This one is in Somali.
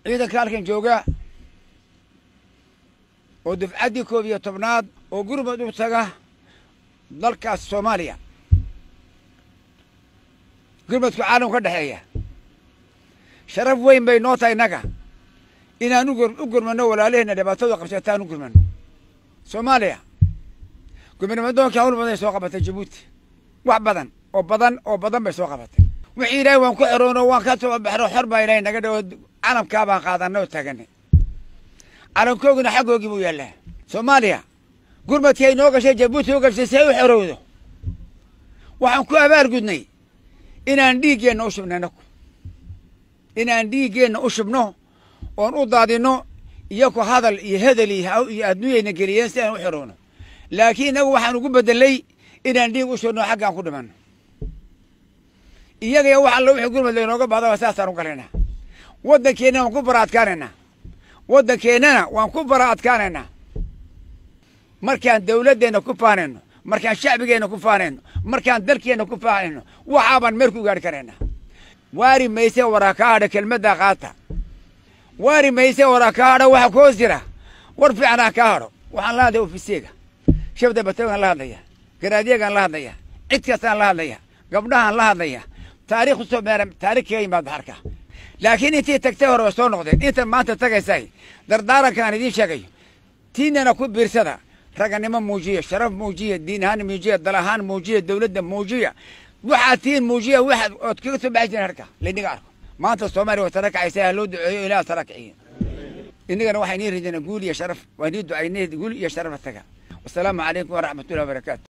ciidanka halkan jooga oo dufcaddii koob iyo tobnaad oo gurmud u taga dalkaas soomaaliya gurmudku caalam ka dhexeeya sharaf weyn bay noo tahay innaga inaan u gurmanno walaalaheenna dhibaatada qabsataan u gurmanno soomaaliya gurmadnimadoonkii hawl badan ay soo qabatay jabuuti wax badan oo badan oo badan bay soo qabatay wixii ilaahay waan ku xeroono waan ka soo baxno xor baa ilaahay naga dhawo calamkaa baan qaadanay oo taaganay calankoogina xaggoogii buu yaallaa soomaaliya gurmadkii ay noo gashay jabuuti u gashay si ay u xorowdo waxaan ku abaal gudnay inaan dhiiggeenna u shubno inaku inaan dhiiggeenna u shubno oon u daadinno iyaku hadal iyo hedel iyo adduunyayna geliyeen si aan u xorowno laakiin inagu waxaan ugu bedelay inaan dhiig u shubno xaggaan ku dhimanno iyagaya wax alla wixii gurmad laynooga bahdaba saasaan u galaynaa waddankeennana waan ku bara adkaanaynaa waddankeennana waan ku bara adkaanaynaa markaan dawladdeenna ku faanayno markaan shacbigeenna ku faanayno markaan dalkeenna ku faanayno waxaabaan meer ku gaadhi karaynaa waari mayse waraa kaa hadha kelmaddaa qaata waari mayse waraa kaa hadha waxa ku hoos jira war fiicanaa kaa hadho waxaan la hadlaya ofiseega shabda batagaan la hadlaya garaadyagaan la hadlaya cid kastaan la hadlaya gabdhahaan la hadlaya taarikh usoo meera taarikh kaga yimaad baxarka laakiin intii tagtay hore way soo noqdeen intan maanta tagaysay dardaarankaan idiin sheegayo tiinana ku biirsada raganimo muujiya sharaf muujiya diin ahaan muujiya dal ahaan muujiya dawladda muujiya waxaad tiin muujiya waxaad ood kaga soo baxi jireen harka laydhiga arko maanta soomaaliya way tara kacaysa ha loo duceeyo ilaah tara kiciyo innagana waxaa inii ridina guul iyo sharaf waa inii ducaynay guul iyo sharaf taga wasalaamu calaykum waraxmatullahi wabarakaatu